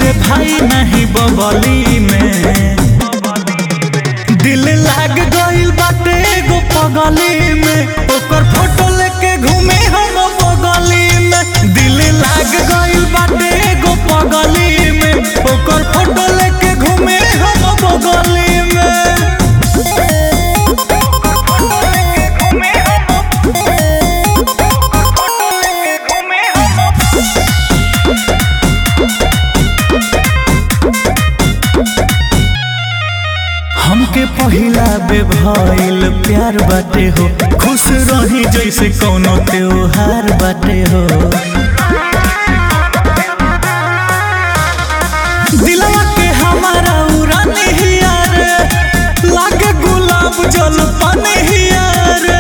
रे भाई नहीं बगली में दिल लाग गइल बाटे एगो पगली में ओकर फोटो लेके घूमे हम बगली में दिल लाग गइल बाटे एगो पगली में ओकर फोटो लेके घूमे हम बगली में हमके पहिला बेभइल प्यार बाटे हो खुश रही जैसे कौनो त्योहार बाटे हो दिलवा के हमारा उड़ानी हिया रे लागे गुलाब जल पानी हिया रे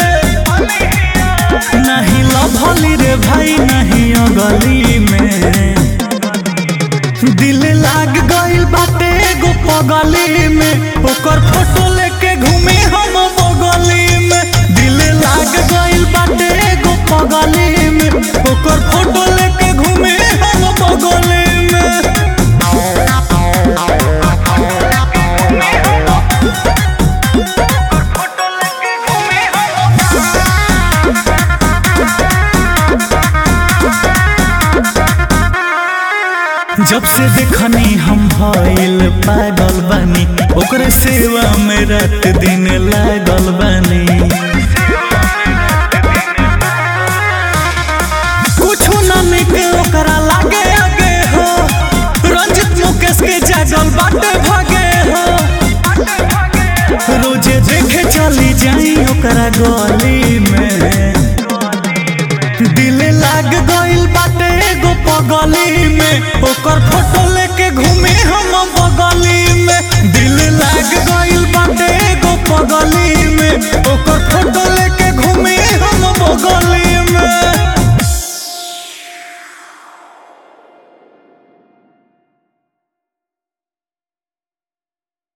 नहीं लभली रे भाई नहीं अगली में दिल लाग गइल बाटे एगो पगली में ओकर फोटो लेके घूमे हम बगली में दिल लाग गइल बाटे एगो पगली में ओकर फोटो लेके घूमे हम बगली में जब से देखनी हम भइल पागल बानी ओकरे सेवा में रात दिन लागल बानी कुछु न निक ओकरा लागे आगे हो रंजित मुकेश के जागल बाटे भागे हो रोजे देखे चली जाई ओकरा गली में दिल लाग गइल बाटे एगो पगली में ओकर फोटो